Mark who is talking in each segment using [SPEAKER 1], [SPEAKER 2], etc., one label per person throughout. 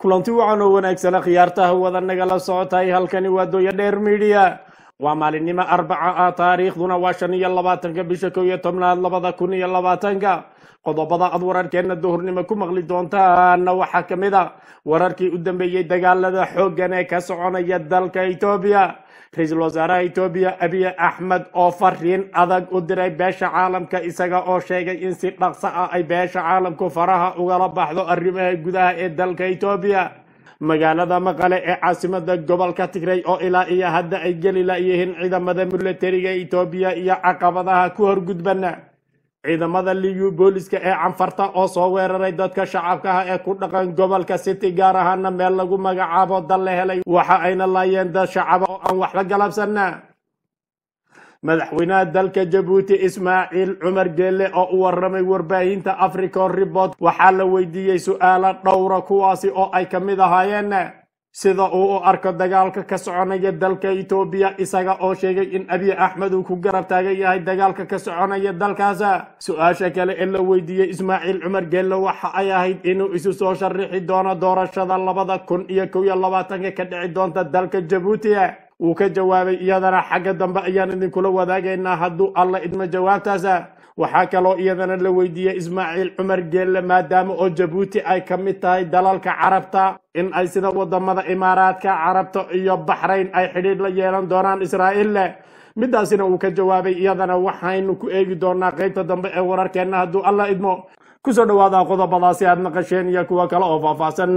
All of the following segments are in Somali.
[SPEAKER 1] kulanti wacan oo wanaagsana khiyaartaha wada nagala socotahay halkani waa dooya dheer midiya waa maalinimo arbaca ah taariikhduna waa shan iyo labaatanka bisha kow iyo tobnaad labada kun iyo labaatanka qodobada aad wararkeena duhurnimo ku maqli doontaana waxaa ka mid a wararkii u dambeeyey dagaalada xooggan ee ka soconaya dalka etoobiya ra-iisul wasaaraha etoobiya abiy axmed oo fariin adag u diray beesha caalamka isaga oo sheegay in si dhaqso ah ay beesha caalamku faraha ugala baxdo arrimaha gudaha ee dalka etoobiya magaalada maqale ee caasimada gobolka tigray oo ilaa iyo hadda ay geli layihiin ciidamada milatariga etoobiya iyo caqabadaha ku horgudban ciidamada liyu booliska ee canfarta oo soo weeraray dadka shacabkaha ee ku dhaqan gobolka city gaar ahaana meel lagu magacaabo dal la helay waxa ayna laayeen dad shacaba oo aan waxba galabsana madaxweynaha dalka jabuuti ismaaciil cumar geelle oo u waramay warbaahinta african report waxaa la weydiiyey su-aalo dhowra kuwaasi oo ay ka mid ahaayeen sida uu u arko dagaalka ka soconaya dalka etoobiya isaga oo sheegay in abiy axmed uu ku garab taagan yahay dagaalka ka soconaya dalkaas su-aasha kale ee la weydiiyey ismaaciil cumar geelle waxa ay ahayd inuu isu soo sharixi doono doorashada labada kun iyo kow iyo labaatanka ka dhici doonta dalka jabuuti wuu ka jawaabay iyadana xagga dambe ayaan idinkula wadaagaynaa hadduu alla idmo jawaabtaas waxaa kaloo iyadana la weydiiyey ismaaciil cumar geelle maadaama oo jabuuti ay ka mid tahay dalalka carabta in ay sida wadamada imaaraadka carabta iyo baxrayn ay xidhiidh la yeelan doonaan israa'iil midaasina uu ka jawaabay iyadana waxaynu ku eegi doonaa qeybta dambe ee wararkeenna hadduu alla idmo kusoo dhawaada qodobadaasi aad naqasheen iyo kuwa kale oo faahfaahsan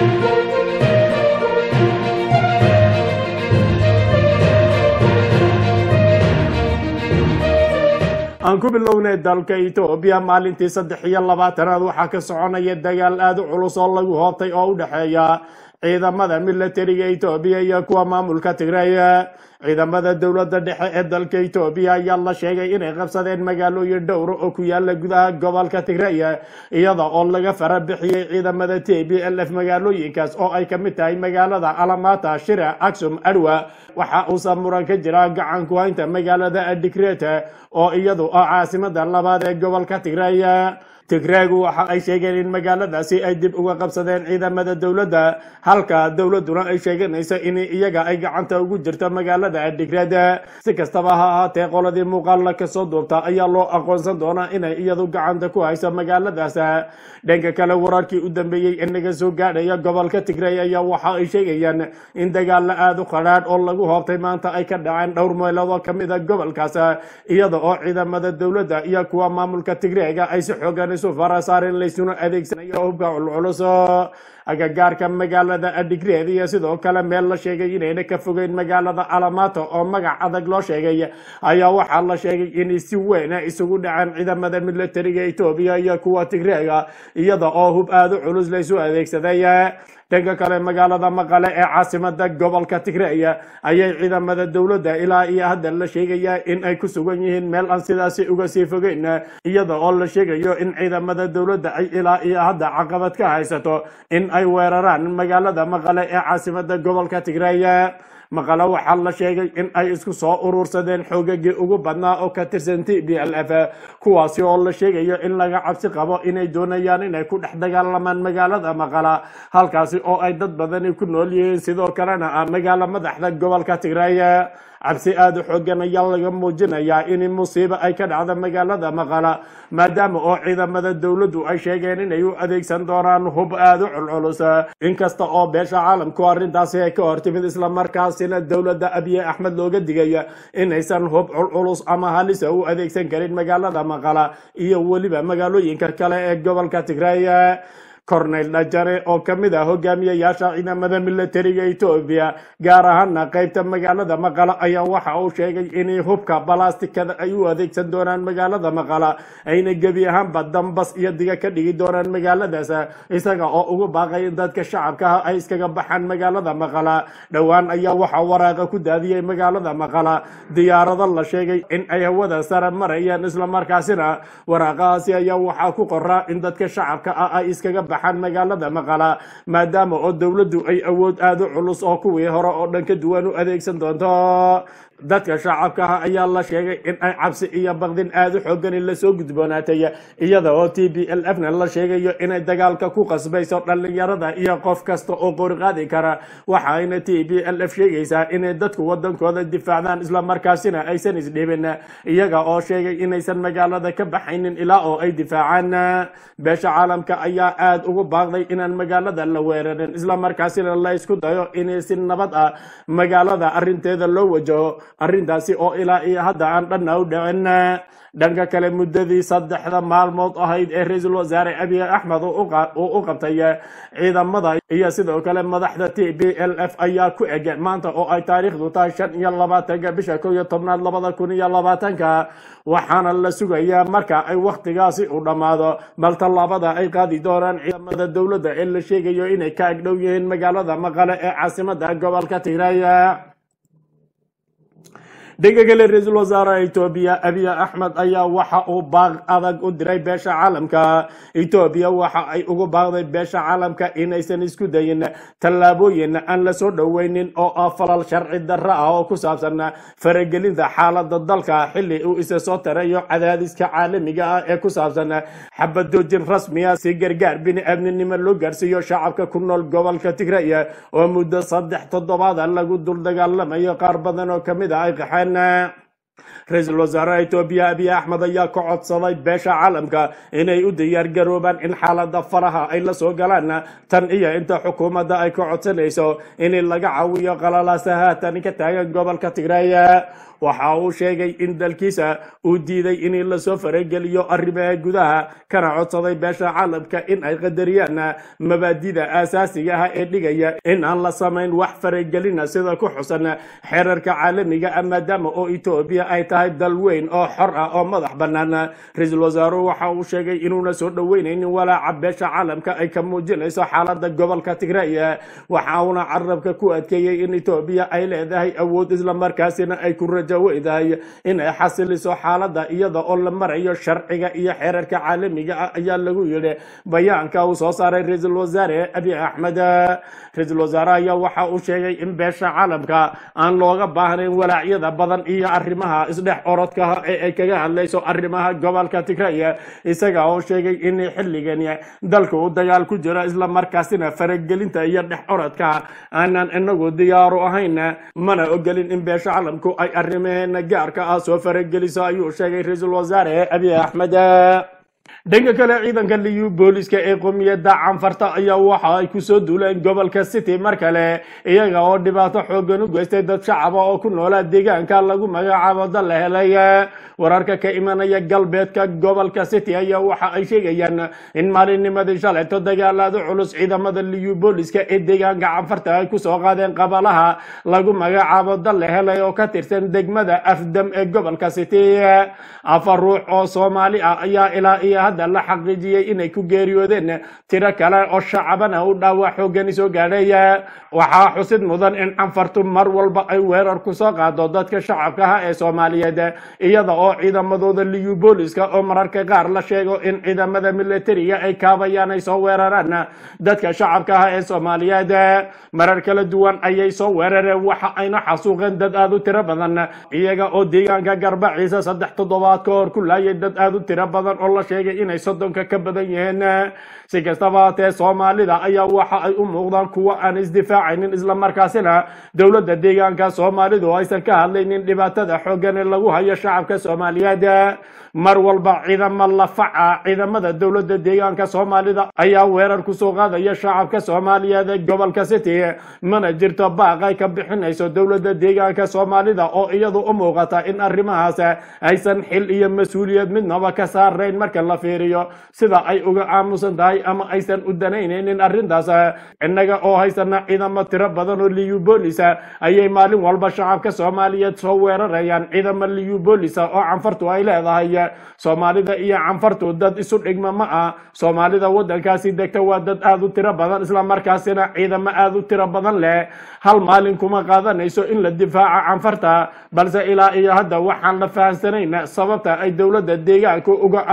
[SPEAKER 1] aan ku bilownay dalka etoobiya maalintii saddex iyo labaatanaad waxaa ka soconaya dagaal aada u culus oo lagu hoobtay oo u dhexeeya ciidamada milatariga etoobiya iyo kuwa maamulka tigray ciidamada dowladda dhexe ee dalka etoobiya ayaa la sheegay inay qabsadeen magaalooyin dhowra oo ku yaala gudaha gobolka tigray iyada oo laga fara bixiyey ciidamada t b l f magaalooyinkaas oo ay kamid tahay magaalada alamata shira aksum adwa waxa uusa muran ka jira gacan ku haynta magaalada adigret oo iyadu ah caasimada labaad ee gobolka tigray tigraagu waxa ay sheegeen in magaaladaasi ay dib uga qabsadeen ciidamada dowladda halka dowladuna ay sheeganayso in iyaga ay gacanta ugu jirto magaalada adigreed si kastaba ha ahaatee qoladii muuqaalla kasoo duubta ayaa loo aqoonsan doonaa inay iyadu gacanta ku hayso magaaladaas dhanka kale wararkii u dambeeyey ee naga soo gaadhaya gobolka tigray ayaa waxa ay sheegayaan in dagaalla aada u qadhaadh oo lagu hoobtay maanta ay ka dhaceen dhowr meelood oo kamid a gobolkaas iyada oo ciidamada dowladda iyo kuwa maamulka tigreega ay si xoogan isu farasaareen laysuna adeegsanayo hubka culculus agagaarka magaalada adigreed iyo sidoo kale meel la sheegay inayna ka fogeyn magaalada alamato oo magac adag loo sheegay ayaa waxaa la sheegay in si weyn isugu dhaceen ciidamada milatariga etoobiya iyo kuwa tigreega iyada oo hub aada u culus laysu adeegsaday dhanka kale magaalada maqale ee caasimada gobolka tigray ayay ciidamada dowladda ilaa iyo hadda la sheegaya in ay ku sugan yihiin meel aan sidaasi uga sii fogeyn iyada oo la sheegayo in ciidamada dowladda ay ilaa iyo hadda caqabad ka haysato in ay weeraraan magaalada maqale ee caasimada gobolka tigray maqale waxaa la sheegay in ay isku soo urursadeen xoogagii ugu badnaa oo ka tirsan t b l f kuwaasi oo la sheegayo in laga cabsi qabo inay doonayaan inay ku dhex dagaalamaan magaalada maqala halkaasi oo ay dad badani ku nool yihiin sidoo kalena ah magaalo madaxda gobolka tigray cabsi aada u xoogan ayaa laga muujinayaa in musiibo ay ka dhacda magaalada maqala maadaama oo ciidamada dowladdu ay sheegeen inay u adeegsan doonaan hub aada u culculus inkasta oo beesha caalamku arrintaasi ay ka hortimid islamarkaasina dowladda abiye axmed looga digay inaysan hub culculus ama halisa u adeegsan karin magaalada maqala iyo weliba magaalooyinka kale ee gobolka tigray cornel dhajare oo ka mid ah hogaamiyayaasha ciidamada milatariga etoobiya gaar ahaana qaybta magaalada maqala ayaa waxa uu sheegay in hubka balastikada ay u adeegsan doonaan magaalada maqala ayna gebi ahaanba dambas iyo diga ka dhigi doonaan magaaladaas isaga oo ugu baaqay in dadka shacabkaha ay iskaga baxaan magaalada maqala dhowaan ayaa waxaa waraaqa ku daadiyey magaalada maqala diyaarado la sheegay in ay hawada sare marayaan islamarkaasina waraaqahaasi ayaa waxaa ku qoraa in dadka shacabka ah ay iskaga baxaan baxaan magaalada maqala maadaama oo dowladdu ay awood aada u culus oo kuwii hore oo dhan ka duwan u adeegsan doonto dadka shacabka ah ayaa la sheegay in ay cabsi iyo baqdin aada u xoogani lasoo gudboonaatay iyada oo t b l f na la sheegayo inay dagaalka ku qasbayso dhallinyarada iyo qof kasta oo qoriqaadi kara waxayna t b l f sheegaysaa inay dadku wadankooda difaacdaan islamarkaasina aysan isdhibin iyaga oo sheegay inaysan magaalada ka baxaynin ilaa oo ay difaacaan beesha caalamka ayaa aada ugu baaqday inaan magaalada la weerarin islamarkaasina la isku dayo in si nabad ah magaalada arinteeda loo wajaho arrintaasi oo ilaa iyo hadda aan dhanna u dhicin dhanka kale muddadii saddexda maalmood ahayd ee ra-iisul wasaare abiy axmed uu u qabtay ciidamada iyo sidoo kale madaxda t b l f ayaa ku eg maanta oo ay taariikhdu tahay shan iyo labaatanka bisha kow iyo tobnaad labada kun iyo labaatanka waxaana la sugayaa marka ay wakhtigaasi u dhammaado bal tallaabada ay qaadi doonaan ciidamada dowladda ee la sheegayo inay ka agdhow yihiin magaalada maqale ee caasimada gobolka tigray dhanka kale ra-iisul wasaaraha etoobiya abiy axmed ayaa waxa uu baaq adag u diray beesha caalamka etoobiya waxa ay ugu baaqday beesha caalamka inaysan isku dayin tallaabooyin aan la soo dhoweynin oo ah falal sharci darra ah oo ku saabsan faragelinta xaalada dalka xilli uu isa soo tarayo cadaadiska caalamiga ah ee ku saabsan xabadoojin rasmiya si gargaar bini-aadminimo loo gaarsiiyo shacabka ku nool gobolka tigray oo muddo saddex toddobaada lagu dul dagaalamayo qaar badan oo kamid ah ay qaxeen ra-iisul wasaaraha etoobiya abiy axmed ayaa ka codsaday beesha caalamka inay u diyaar garoobaan in xaalada faraha ay la soo galaan tan iyo inta xukuumadda ay ka codsanayso in laga caawiyo qalalaasaha tani ka taagan gobolka tigray waxa uu sheegay in dalkiisa uu diiday in lasoo farageliyo arrimaha gudaha kana codsaday beesha caalamka in ay qadariyaan mabaadida aasaasiga ah ee dhigaya in aan la samayn wax faragelina sida ku xusan xeerarka caalamiga ah maadaama oo etoobiya ay tahay dal weyn oo xor ah oo madax bannaan ra-iisul wasaaruhu waxa uu sheegay inuuna soo dhoweynaynin walaaca beesha caalamka ay ka muujinayso xaalada gobolka tigray waxa uuna carabka ku adkeeyey in etoobiya ay leedahay awood islamarkaasina ay ku weydahay in ay xasiliso xaalada iyada oo la marayo sharciga iyo xeerarka caalamiga ah ayaa lagu yidhi bayaanka uu soo saaray ra-iisul wasaare abiy axmed ra-iisul wasaare ayaa waxa uu sheegay in beesha caalamka aan looga baahnayn walaacyada badan iyo arrimaha isdhex orodka ee ay kaga hadlayso arrimaha gobolka tigray isaga oo sheegay in xilligan dalka uu dagaal ku jiro islamarkaasina faragelinta iyo dhex orodka aanan inagu diyaaru ahayn mana ogolin in beesha caalamku ay arrimaheena gaarka ah soo farageliso ayuu sheegay ra-iisul wasaare abiy axmed dhanka kale ciidanka liyu booliska ee qomiyadda canfarta ayaa waxa ay kusoo duuleen gobolka city mar kale iyaga oo dhibaato xoogan u geystay dad shacaba oo ku noolaa deegaanka lagu magacaabo dal la helay wararka ka imanaya galbeedka gobolka city ayaa waxa ay sheegayaan in maalinnimadii shalayto dagaalaada culus ciidamada liyu booliska ee deegaanka canfarta ay kusoo qaadeen qabalaha lagu magacaabo dal la helay oo ka tirsan degmada afdam ee gobolka city afar ruux oo soomaali ah ayaa ilaa iyo hadda la xaqiijiyey inay ku geeriyoodeen tiro kale oo shacabana u dhaawac xoogani soo gaadhay waxaa xusid mudan in canfartu mar walba ay weerar ku soo qaado dadka shacabka ah ee soomaaliyeed iyada oo ciidamadooda liyu booliska oo mararka qaar la sheego in ciidamada militariga ay kaabayaan ay soo weeraraan dadka shacabka ah ee soomaaliyeed marar kala duwan ayay soo weerareen waxa ayna xasuuqeen dad aada u tiro badan iyaga oo deegaanka garbaciisa saddex toddobaad ka hor ku laayay dad aada u tiro badan oo la sheegay inay soddonka ka badan yihiin si kastaba hatee soomaalida ayaa waxa ay u muuqdaan kuwo aan isdifaacaynin islamarkaasina dowladda deegaanka soomaalidu aysan ka hadlaynin dhibaatada xooggan ee lagu hayo shacabka soomaaliyeed mar walba ciidamo lafaca ciidamada dowladda deegaanka soomaalida ayaa weerar kusoo qaadaya shacabka soomaaliyeed ee gobolka city mana jirto baaq ay ka bixinayso dowladda deegaanka soomaalida oo iyadu u muuqata in arrimahaas aysan xil iyo mas-uuliyad midnaba ka saarayn marka la fiiriyo sida ay uga aamusan tahay ama aysan u danaynaynin arrintaas innaga oo haysana ciidamo tiro badan oo liyu boolisa ayay maalin walba shacabka soomaaliyeed soo weerarayaan ciidamo liyu boolisa oo canfartu ay leedahay soomaalida iyo canfartu dad isu dhigma ma ah soomaalida waddankaasi degta waa dad aada u tiro badan islamarkaasina ciidamo aada u tiro badan leh hal maalin kuma qaadanayso in la difaaca canfarta balse ilaa iyo hadda waxaan la fahamsanayn sababta ay dowladda deegaanku uga aamusan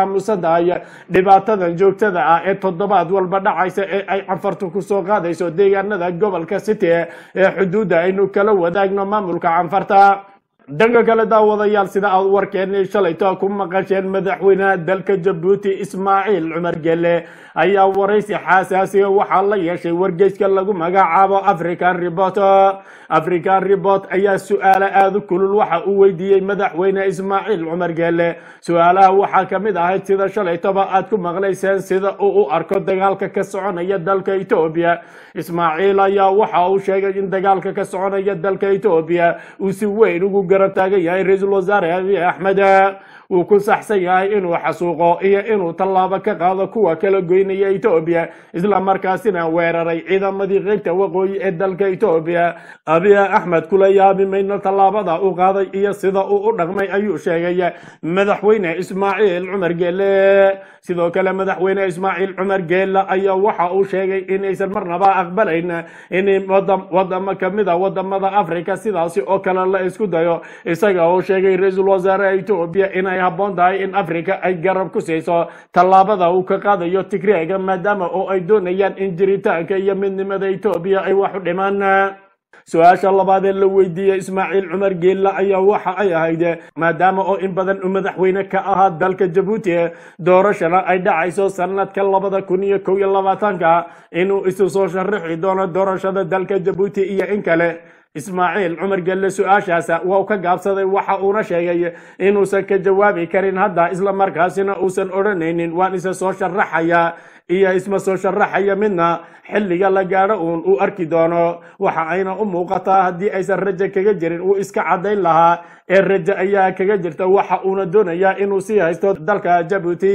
[SPEAKER 1] tahay dhibaatadan joogtada ah ee toddobaad walba dhacaysa ee ay canfartu kusoo qaadayso deegaanada gobolka city ee xuduudda aynu kala wadaagno maamulka canfarta dhanka kale daawadayaal sida aad warkeennii shalayto ku maqasheen madaxweynaha dalka jabuuti ismaaciil cumar gelle ayaa waraysi xasaasiga waxaa la yeeshay wargeyska lagu magacaabo african report african report ayaa su-aalo aada u kulul waxa uu weydiiyey madaxweyne ismaaciil cumar gelle su-aalaha waxaa ka mid ahayd sida shalaytoba aad ku maqlayseen sida uu u arko dagaalka ka soconaya dalka etoobiya ismaaciil ayaa waxa uu sheegay in dagaalka ka soconaya dalka etoobiya uu si weyn ugu garab taagan yahay ra-iisul wasaare abiy axmed uu ku saxsan yahay inuu xasuuqo iyo inuu tallaabo ka qaado kuwa kala goynaya etoobiya isla markaasina weeraray ciidamadii qeybta waqooyi ee dalka etoobiya abiy axmed kula yaabi mayno tallaabada uu qaaday iyo sida uu u dhaqmay ayuu sheegay madaxweyne ismaaciil cumar geele sidoo kale madaxweyne ismaaciil cumar geele ayaa waxa uu sheegay inaysan marnaba aqbalayn in wadamo kamid a wadamada africa sidaasi oo kale la isku dayo isaga oo sheegay ra-iisul wasaare etoobiya inay habboon tahay in africa ay garab ku siiso tallaabada uu ka qaadayo tigreega maadaama oo ay doonayaan in jiritaanka iyo midnimada etoobiya ay wax u dhimaan su-aasha labaad ee la weydiiyey ismaaciil cumar geella ayaa waxa ay ahayd maadaama oo in badan uu madaxweyne ka ahaa dalka jabuuti doorashana ay dhacayso sanadka labada kun iyo kow iyo labaatanka inuu isu soo sharaxi doono doorashada dalka jabuuti iyo in kale ismaaciil cumar gelle su-aashaas waa u ka gaabsaday waxa uuna sheegay inuusan ka jawaabi karin hadda isla markaasina uusan odhanaynin waan isa soo sharaxaya iyo isma soo sharaxaya midna xilliga la gaadho uun uu arki doono waxa ayna u muuqataa haddii aysan rajo kaga jirin uu iska caddayn lahaa ee rajo ayaa kaga jirta waxa uuna doonayaa inuu sii haysto dalka jabuuti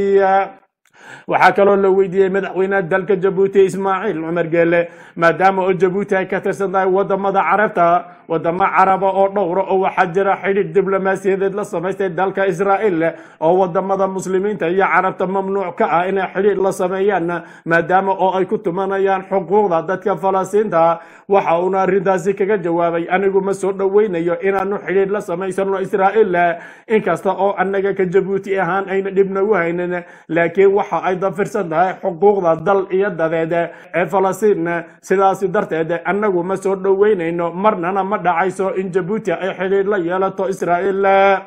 [SPEAKER 1] waxaa kaloo la weydiiyey madaxweynaha dalka jabuuti ismaaciil cumar geele maadaama oo jabuuti ay ka tirsan tahay wadamada carabta wadamo caraba oo dhowra oo waxaa jira xidhiidh diblomaasiyadeed la samaystay dalka israa'iil oo wadamada muslimiinta iyo carabta mamnuuc ka ah inay xidhiidh la sameeyaan maadaama oo ay ku tumanayaan xuquuqda dadka falastiinta waxa uuna arrintaasi kaga jawaabay anigu ma soo dhoweynayo inaanu xidhiidh la samaysano israa'iil inkasta oo annaga ka jabuuti ahaan ayna dhib nagu haynin laakiin waxa ay dafirsan tahay xuquuqda dal iyo dadeed ee falastiin sidaasi darteed annagu ma soo dhoweynayno marnana ma dhacayso in jabuuti ay xidhiidh la yeelato israa'iil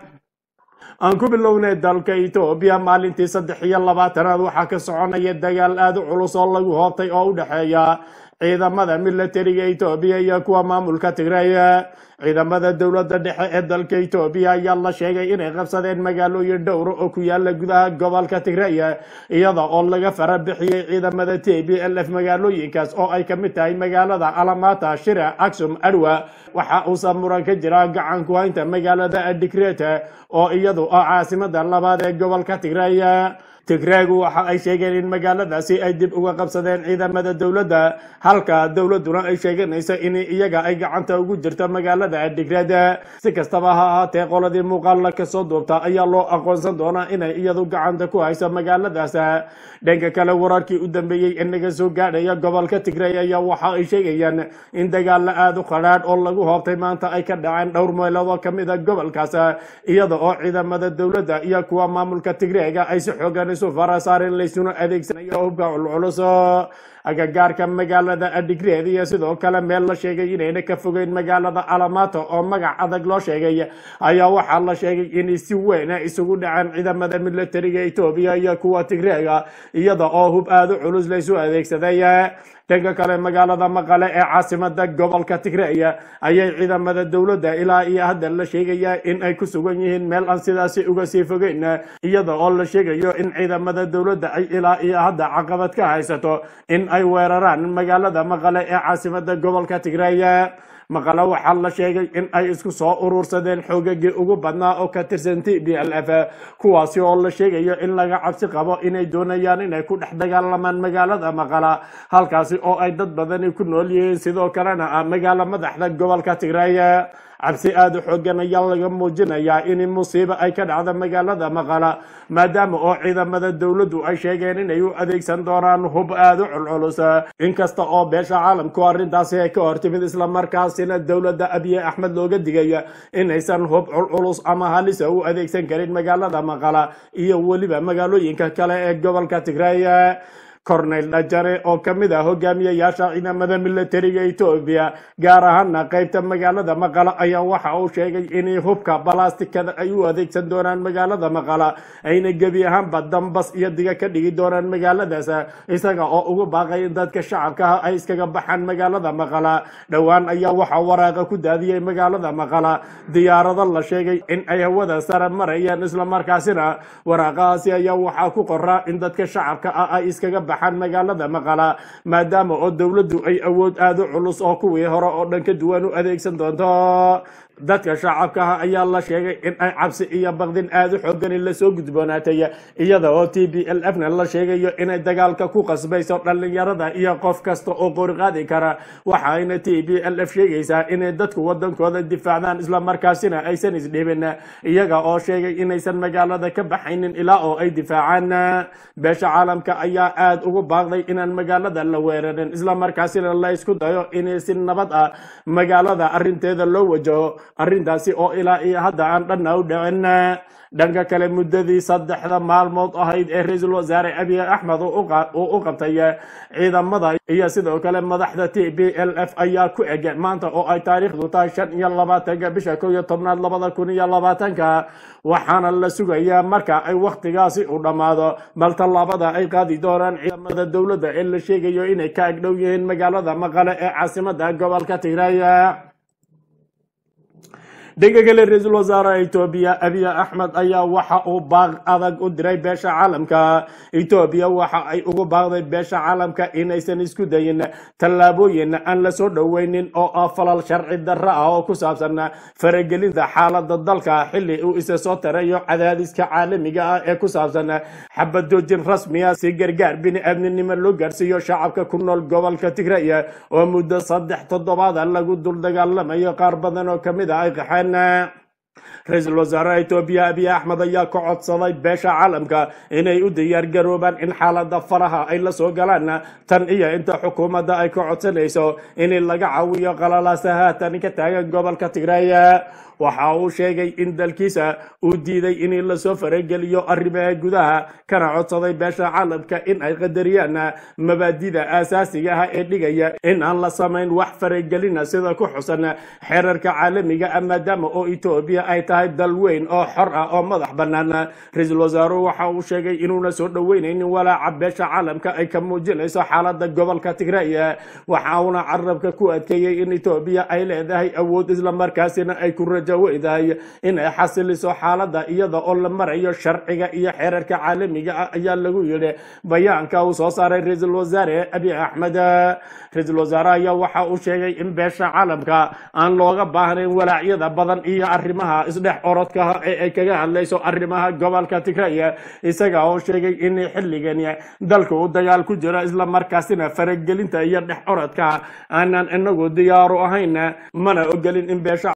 [SPEAKER 1] aan ku bilownay dalka etoobiya maalintii saddex iyo labaatanaad waxaa ka soconaya dagaal aada u culus oo lagu hoobtay oo u dhexeeya ciidamada milatariga etoobiya iyo kuwa maamulka tigray ciidamada dowladda dhexe ee dalka etoobiya ayaa la sheegay inay qabsadeen magaalooyin dhowra oo ku yaala gudaha gobolka tigray iyada oo laga fara bixiyey ciidamada t b l f magaalooyinkaas oo ay ka mid tahay magaalada alamata shira aksum adwa waxa uusa muran ka jira gacan ku haynta magaalada adigret oo iyadu ah caasimada labaad ee gobolka tigray tigreegu waxa ay sheegeen in magaaladaasi ay dib uga qabsadeen ciidamada dowladda halka dowladduna ay sheeganayso in iyaga ay gacanta ugu jirto magaalada adigreed si kastaba ha ahaatee qoladii muuqaalla kasoo duubta ayaa loo aqoonsan doonaa inay iyadu gacanta ku hayso magaaladaas dhanka kale wararkii u dambeeyey ee naga soo gaadhaya gobolka tigray ayaa waxa ay sheegayaan in dagaalo aada u qadhaadh oo lagu hoobtay maanta ay ka dhaceen dhowr meelood oo kamid a gobolkaas iyada oo ciidamada dowladda iyo kuwa maamulka tigreega ay si xoogan isu farasaareen laysuna adeegsanayo hubka culculus agagaarka magaalada adigreed iyo sidoo kale meel la sheegay inayna ka fogeyn magaalada alamato oo magac adag loo sheegay ayaa waxaa la sheegay inay si weyn isugu dhaceen ciidamada milatariga etoobiya iyo kuwa tigreega iyada oo hub aada u culus laysu adeegsaday dhanka kale magaalada maqale ee caasimada gobolka tigray ayay ciidamada dowladda ilaa iyo hadda la sheegaya in ay ku sugan yihiin meel aan sidaasi uga sii fogeyn iyada oo la sheegayo in ciidamada dowladda ay ilaa iyo hadda caqabad ka haysato in ay weeraraan magaalada maqale ee caasimada gobolka tigray maqale waxaa la sheegay in ay isku soo urursadeen xoogagii ugu badnaa oo ka tirsan t b l f kuwaasi oo la sheegayo in laga cabsi qabo inay doonayaan inay ku dhex dagaalamaan magaalada maqala halkaasi oo ay dad badani ku nool yihiin sidoo kalena ah magaalo madaxda gobolka tigray cabsi aada u xoogan ayaa laga muujinayaa in musiibo ay ka dhacda magaalada maqala maadaama oo ciidamada dowladdu ay sheegeen inay u adeegsan doonaan hub aada u culculus inkasta oo beesha caalamku arrintaasi ay ka hortimid islamarkaasina dowladda abiye axmed looga digaya inaysan hub culculus ama halisa u adeegsan karin magaalada maqala iyo weliba magaalooyinka kale ee gobolka tigray cornel dhajare oo ka mid ah hogaamiyayaasha ciidamada militariga etoobiya gaar ahaana qaybta magaalada maqala ayaa waxa uu sheegay in hubka balastikada ay u adeegsan doonaan magaalada maqala ayna gebi ahaanba dambas iyo diga ka dhigi doonaan magaaladaas isaga oo ugu baaqay in dadka shacabka ay iskaga baxaan magaalada maqala dhowaan ayaa waxaa waraaqa ku daadiyey magaalada maqala diyaarado la sheegay in ay hawada sare marayaan islamarkaasina waraaqahaasi ayaa waxaa ku qoraa in dadka shacabka ah ay iskaga baxaan magaalada maqala maadaama oo dowladdu ay awood aada u culus oo kuwii hore oo dhan ka duwan u adeegsan doonto dadka shacabkaha ayaa la sheegay in ay cabsi iyo baqdin aada u xoogani lasoo gudboonaatay iyada oo t b l f na la sheegayo inay dagaalka ku qasbayso dhallinyarada iyo qof kasta oo qoriqaadi kara waxayna t b l f sheegaysaa inay dadku wadankooda difaacdaan islamarkaasina aysan isdhibin iyaga oo sheegay inaysan magaalada ka baxaynin ilaa oo ay difaacaan beesha caalamka ayaa aada ugu baaqday inaan magaalada la weerarin islamarkaasina la isku dayo in si nabad ah magaalada arinteeda loo wajaho arrintaasi oo ilaa iyo hadda aan dhanna u dhicin dhanka kale muddadii saddexda maalmood ahayd ee ra-iisul wasaare abiy axmed uu u qabtay ciidamada iyo sidoo kale madaxda t b l f ayaa ku eg maanta oo ay taariikhdu tahay shan iyo labaatanka bisha kow iyo tobnaad labada kun iyo labaatanka waxaana la sugayaa marka ay wakhtigaasi u dhammaado bal tallaabada ay qaadi doonaan ciidamada dowladda ee la sheegayo inay ka agdhow yihiin magaalada maqale ee caasimada gobolka tigray dhanka kale ra-iisul wasaaraha etoobiya abiy axmed ayaa waxa uu baaq adag u diray beesha caalamka etoobiya waxa ay ugu baaqday beesha caalamka inaysan isku dayin tallaabooyin aan la soo dhoweynin oo ah falal sharci darro ah oo ku saabsan faragelinta xaalada dalka xilli uu isa soo tarayo cadaadiska caalamiga ah ee ku saabsan xabadoojin rasmiya si gargaar bini-aadminimo loo gaarsiiyo shacabka ku nool gobolka tigray oo muddo saddex toddobaada lagu dul dagaalamayo qaar badan oo kamid ah ay qaxeen ra-iisul wasaaraha etoobiya abiy axmed ayaa ka codsaday beesha caalamka inay u diyaar garoobaan in xaalada faraha ay la soo galaan tan iyo inta xukuumadda ay ka codsanayso in laga caawiyo qalalaasa haatan ka taagan gobolka tigray waxa uu sheegay in dalkiisa uu diiday in lasoo farageliyo arrimaha gudaha kana codsaday beesha caalamka in ay qadariyaan mabaadida aasaasiga ah ee dhigaya in aan la samayn wax faragelina sida ku xusan xeerarka caalamiga ah maadaama oo etoobiya ay tahay dal weyn oo xor ah oo madax bannaan ra-iisul wasaaruhu waxa uu sheegay inuuna soo dhoweynaynin walaaca beesha caalamka ay ka muujinayso xaalada gobolka tigray waxa uuna carabka ku adkeeyey in etoobiya ay leedahay awood islamarkaasina ay ku weydahay in ay xasiliso xaalada iyada oo la marayo sharciga iyo xeerarka caalamiga ah ayaa lagu yidhi bayaanka uu soo saaray ra-iisul wasaare abiy axmed ra-iisul wasaare ayaa waxa uu sheegay in beesha caalamka aan looga baahnayn walaacyada badan iyo arrimaha isdhex orodkaha ee ay kaga hadlayso arrimaha gobolka tigray isaga oo sheegay in xilligani dalka uu dagaal ku jiro islamarkaasina faragelinta iyo dhex orodka aanan inagu diyaaru ahayn mana ogolin in beesha